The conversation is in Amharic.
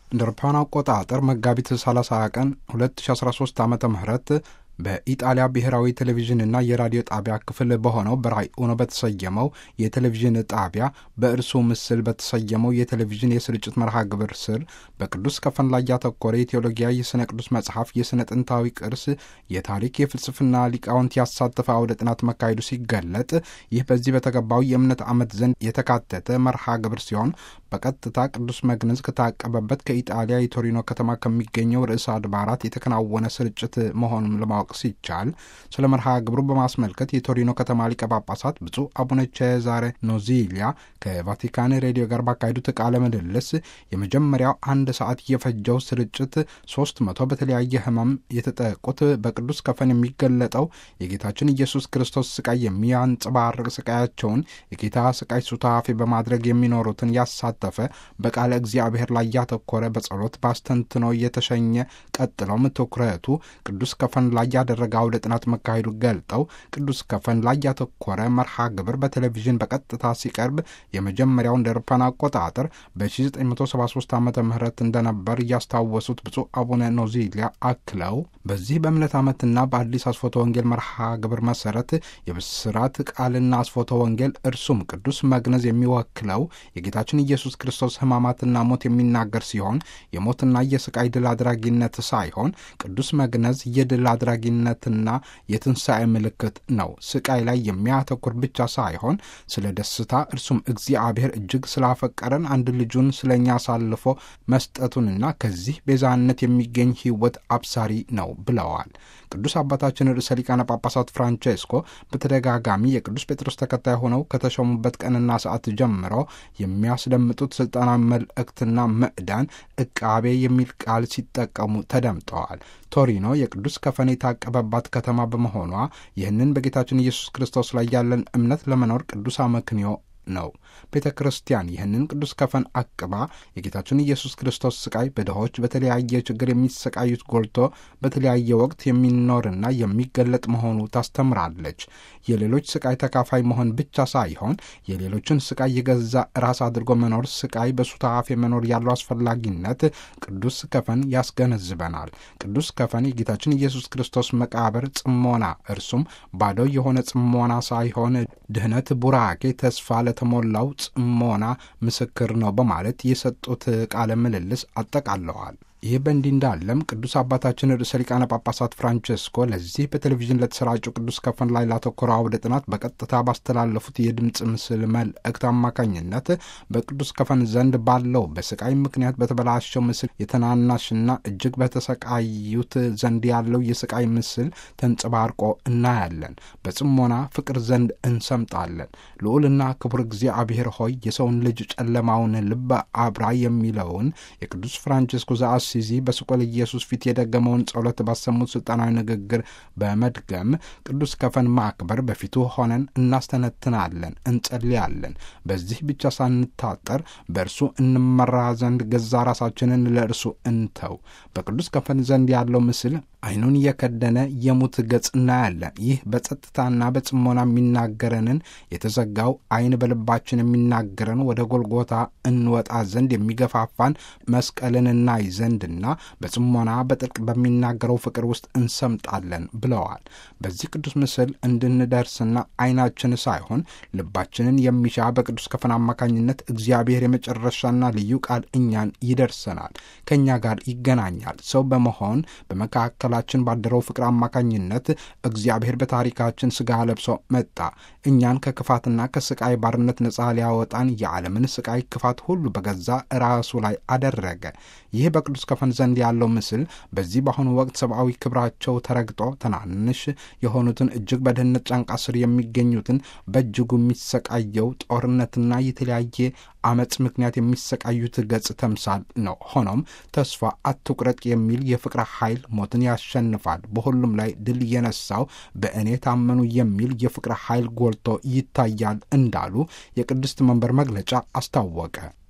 እንደ አውሮፓውያን አቆጣጠር መጋቢት 30 ቀን 2013 ዓ ም በኢጣሊያ ብሔራዊ ቴሌቪዥንና የራዲዮ ጣቢያ ክፍል በሆነው በራይ ኡኖ በተሰየመው የቴሌቪዥን ጣቢያ በእርሱ ምስል በተሰየመው የቴሌቪዥን የስርጭት መርሃ ግብር ስር በቅዱስ ከፈን ላይ ያተኮረ የቴዎሎጊያ የሥነ ቅዱስ መጽሐፍ የሥነ ጥንታዊ ቅርስ የታሪክ የፍልስፍና ሊቃውንት ያሳተፈ አውደ ጥናት መካሄዱ ሲገለጥ ይህ በዚህ በተገባው የእምነት ዓመት ዘንድ የተካተተ መርሃ ግብር ሲሆን በቀጥታ ቅዱስ መግነዝ ከታቀበበት ከኢጣሊያ የቶሪኖ ከተማ ከሚገኘው ርዕሰ አድባራት የተከናወነ ስርጭት መሆኑን ለማወቅ ሲቻል ስለ መርሃ ግብሩ በማስመልከት የቶሪኖ ከተማ ሊቀ ጳጳሳት ብፁዕ አቡነ ቼዛሬ ኖዚሊያ ከቫቲካን ሬዲዮ ጋር ባካሄዱት ቃለ ምልልስ የመጀመሪያው አንድ ሰዓት የፈጀው ስርጭት ሶስት መቶ በተለያየ ሕመም የተጠቁት በቅዱስ ከፈን የሚገለጠው የጌታችን ኢየሱስ ክርስቶስ ስቃይ የሚያንጸባርቅ ስቃያቸውን የጌታ ስቃይ ሱታፌ በማድረግ የሚኖሩትን ያሳተፈ በቃለ እግዚአብሔር ላይ ያተኮረ በጸሎት ባስተንትኖ የተሸኘ ቀጥሎም ትኩረቱ ቅዱስ ከፈን ላይ ያደረገ አውደ ጥናት መካሄዱ ገልጠው ቅዱስ ከፈን ላይ ያተኮረ መርሃ ግብር በቴሌቪዥን በቀጥታ ሲቀርብ የመጀመሪያው እንደ አውሮፓውያን አቆጣጠር በ1973 ዓ ም እንደነበር እያስታወሱት ብፁዕ አቡነ ኖዚሊያ አክለው በዚህ በእምነት ዓመትና በአዲስ አስፎተ ወንጌል መርሃ ግብር መሰረት የብስራት ቃልና አስፎተ ወንጌል እርሱም ቅዱስ መግነዝ የሚወክለው የጌታችን ኢየሱስ ክርስቶስ ሕማማትና ሞት የሚናገር ሲሆን የሞትና የስቃይ ድል አድራጊነት ሳይሆን ቅዱስ መግነዝ የድል አድራጊነትና የትንሣኤ ምልክት ነው። ስቃይ ላይ የሚያተኩር ብቻ ሳይሆን ስለ ደስታ እርሱም እግዚአብሔር እጅግ ስላፈቀረን አንድ ልጁን ስለኛ አሳልፎ መስጠቱንና ከዚህ ቤዛነት የሚገኝ ሕይወት አብሳሪ ነው ብለዋል። ቅዱስ አባታችን ርዕሰ ሊቃነ ጳጳሳት ፍራንቼስኮ በተደጋጋሚ የቅዱስ ጴጥሮስ ተከታይ ሆነው ከተሾሙበት ቀንና ሰዓት ጀምሮ የሚያስደምጡት ስልጣናዊ መልእክትና ምዕዳን ዕቃቤ የሚል ቃል ሲጠቀሙ ተደምጠዋል። ቶሪኖ የቅዱስ ከፈን የታቀበባት ከተማ በመሆኗ ይህንን በጌታችን ኢየሱስ ክርስቶስ ላይ ያለን እምነት ለመኖር ቅዱስ አመክንዮ ነው። ቤተ ክርስቲያን ይህንን ቅዱስ ከፈን አቅባ የጌታችን ኢየሱስ ክርስቶስ ስቃይ በድሆች በተለያየ ችግር የሚሰቃዩት ጎልቶ በተለያየ ወቅት የሚኖርና የሚገለጥ መሆኑ ታስተምራለች። የሌሎች ስቃይ ተካፋይ መሆን ብቻ ሳይሆን የሌሎችን ስቃይ የገዛ ራስ አድርጎ መኖር፣ ስቃይ በሱታፌ መኖር ያለው አስፈላጊነት ቅዱስ ከፈን ያስገነዝበናል። ቅዱስ ከፈን የጌታችን ኢየሱስ ክርስቶስ መቃብር ጽሞና፣ እርሱም ባዶ የሆነ ጽሞና ሳይሆን ድህነት፣ ቡራኬ፣ ተስፋ ለተሞላው ጽሞና ምስክር ነው በማለት የሰጡት ቃለ ምልልስ አጠቃለዋል። ይህ በእንዲህ እንዳለም ቅዱስ አባታችን ርዕሰ ሊቃነ ጳጳሳት ፍራንቼስኮ ለዚህ በቴሌቪዥን ለተሰራጩ ቅዱስ ከፈን ላይ ላተኮረ አውደ ጥናት በቀጥታ ባስተላለፉት የድምፅ ምስል መልእክት አማካኝነት በቅዱስ ከፈን ዘንድ ባለው በስቃይ ምክንያት በተበላሸው ምስል የተናናሽና እጅግ በተሰቃዩት ዘንድ ያለው የስቃይ ምስል ተንጸባርቆ እናያለን። በጽሞና ፍቅር ዘንድ እንሰምጣለን። ልዑልና ክቡር እግዚአብሔር ሆይ የሰውን ልጅ ጨለማውን ልብ አብራ የሚለውን የቅዱስ ፍራንቼስኮ ዘአሲዚ በስቆል ኢየሱስ ፊት የደገመውን ጸሎት ባሰሙት ስልጣናዊ ንግግር በመድገም ቅዱስ ከፈን ማክበር በፊቱ ሆነን እናስተነትናለን፣ እንጸልያለን። በዚህ ብቻ ሳንታጠር በእርሱ እንመራ ዘንድ ገዛ ራሳችንን ለእርሱ እንተው። በቅዱስ ከፈን ዘንድ ያለው ምስል ዓይኑን የከደነ የሙት ገጽ እናያለን። ይህ በጸጥታና በጽሞና የሚናገረንን የተዘጋው ዓይን በልባችን የሚናገረን ወደ ጎልጎታ እንወጣ ዘንድ የሚገፋፋን መስቀልን እናይ ዘንድና በጽሞና በጥልቅ በሚናገረው ፍቅር ውስጥ እንሰምጣለን ብለዋል። በዚህ ቅዱስ ምስል እንድንደርስና ዓይናችን ሳይሆን ልባችንን የሚሻ በቅዱስ ከፈን አማካኝነት እግዚአብሔር የመጨረሻና ልዩ ቃል እኛን ይደርሰናል፣ ከእኛ ጋር ይገናኛል። ሰው በመሆን በመካከል ችን ባደረው ፍቅር አማካኝነት እግዚአብሔር በታሪካችን ሥጋ ለብሶ መጣ። እኛን ከክፋትና ከስቃይ ባርነት ነፃ ሊያወጣን የዓለምን ስቃይ ክፋት ሁሉ በገዛ ራሱ ላይ አደረገ። ይህ በቅዱስ ከፈን ዘንድ ያለው ምስል በዚህ በአሁኑ ወቅት ሰብአዊ ክብራቸው ተረግጦ ትናንሽ የሆኑትን እጅግ በድህነት ጫንቃ ስር የሚገኙትን በእጅጉ የሚሰቃየው ጦርነትና የተለያየ አመፅ ምክንያት የሚሰቃዩት ገጽ ተምሳል ነው። ሆኖም ተስፋ አትቁረጥ የሚል የፍቅር ኃይል ሞትን ያሸንፋል፣ በሁሉም ላይ ድል የነሳው በእኔ ታመኑ የሚል የፍቅር ኃይል ጎልቶ ይታያል እንዳሉ የቅድስት መንበር መግለጫ አስታወቀ።